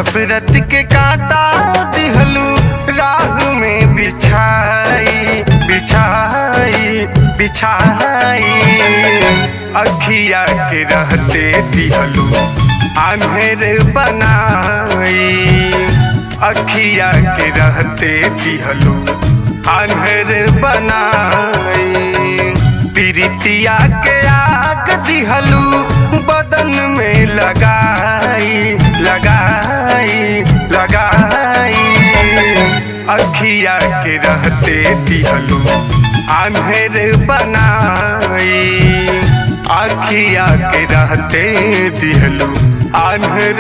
नफरत के कांटा दिहलू राह में बिछाई बिछाई बिछाई अखिया के रहते दिहलू आन्हेर बनाई अखिया के रहते दिहलू आन्हेर बनाई प्रीतिया के आग दिहलू बदन में लगाई लगाई लगाई अखिया के रहते दिहलू आन्हेर बनाई अखिया के रहते दिहलू आन्हर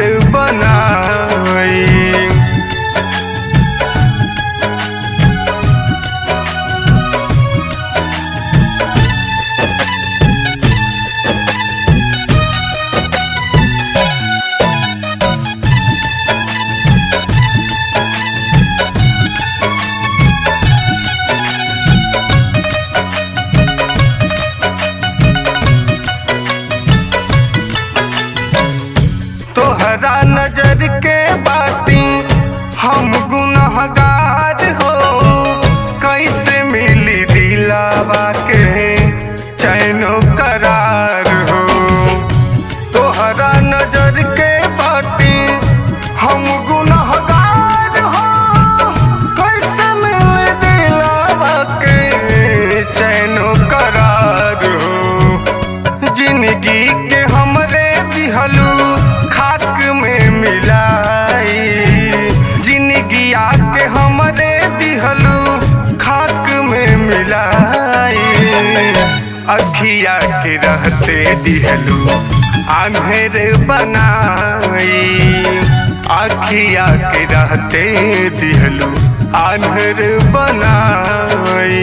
बनाई तोहरा नजर के बाती हम गुनहगार हो कैसे मिली दिलावा के चैनो करार हो तोहरा नजर के बाती हम गुनहगार हो कैसे मिली दिलावा के चैनो करार हो जिंदगी के हमरे दिहलू खाक में मिलाई जिंदगी आके हमरे दिहलू खाक में मिलाई अखिया के रहते दिहलू आन्हेर बनाई अखिया के रहते दिहलू आन्हेर बनाई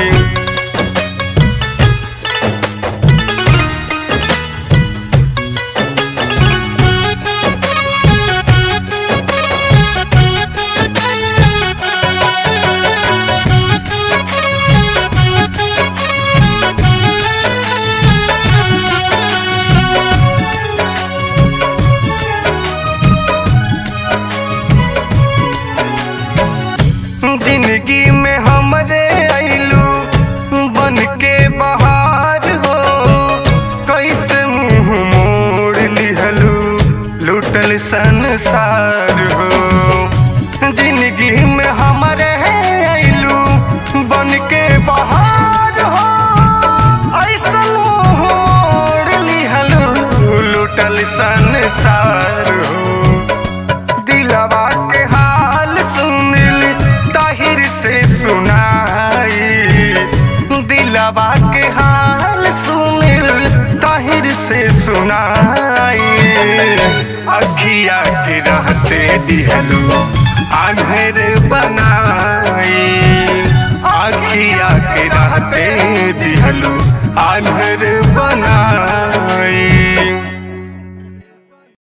जिंदगी में हमरे आइलू बन के बहार हो कैसे मुंह मोड़ लिहलू लूटल संसार हो जिंदगी में हमरे आइलू बन के बहार हो ऐसा मुंह मोड़ लिहलू लूटल संसार हो दिलवा के हाल सुनिल ताहिर से सुनाई दिलवा के हाल सुनिल ताहिर से सुनाई अखिया के रहते दिहलू आन्हर बनाई अखिया के रहते दिहलू आन्हर